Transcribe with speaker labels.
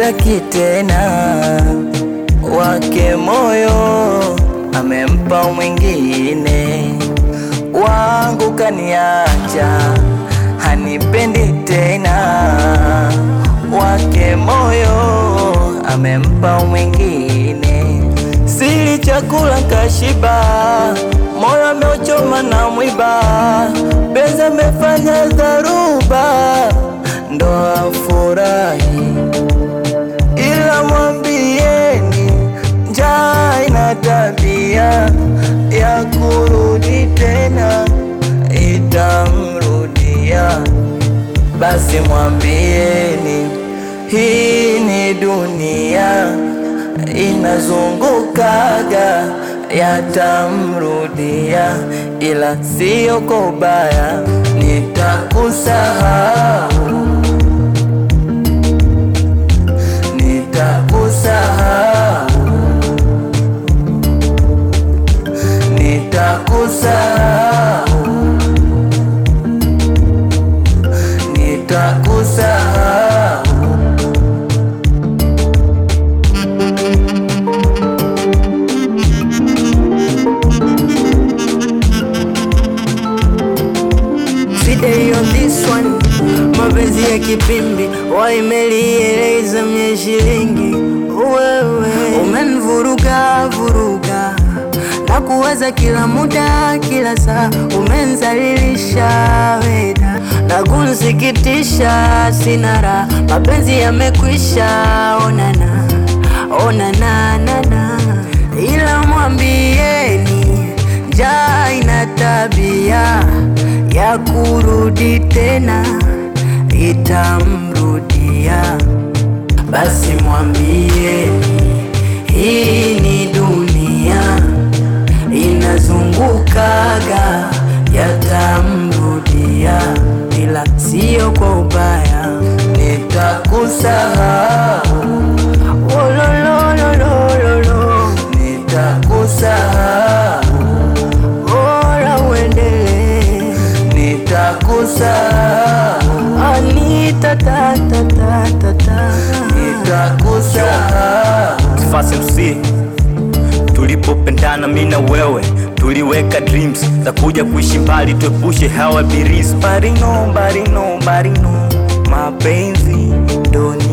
Speaker 1: hanitaki tena, wake moyo amempa mwingine, wangu kaniacha, hanipendi tena, wake moyo amempa mwingine, sili chakula kashiba, moyo ameuchoma na mwiba, penzi amefanya dharuba, ndo afurahi ila mwambieni njaa ina tabia ya kurudi tena, itamrudia. Basi mwambieni hii ni dunia inazungukaga, yatamrudia, ila sio kwa ubaya, nitakusahau nitakusahau, nitakusahau, nitakusahau.
Speaker 2: Fidei on this one, mapenzi ya kipimbi waimelieleza mye shilingi. Wewe umenivuruga vuruga na kuwaza kila muda kila saa, umenizalilisha weda na kunsikitisha, sina raha, mapenzi yamekwisha, onana onana nana, ila mwambieni njaa ina tabia ya kurudi tena, itamrudia. Basi mwambieni hii ni dunia inazungukaga, yatamrudia, ila sio kwa ubaya.
Speaker 1: Nitakusahau,
Speaker 2: Olololololo,
Speaker 1: nitakusahau,
Speaker 2: bora uendelee.
Speaker 1: nitakusahau,
Speaker 2: Anita ta ta ta ta ta.
Speaker 1: nitakusahau.
Speaker 3: Fast MC tulipopendana mi na wewe tuliweka dreams za kuja kuishi mbali, tuepushe hawa birisi. Barino barino barino, mapenzi ndo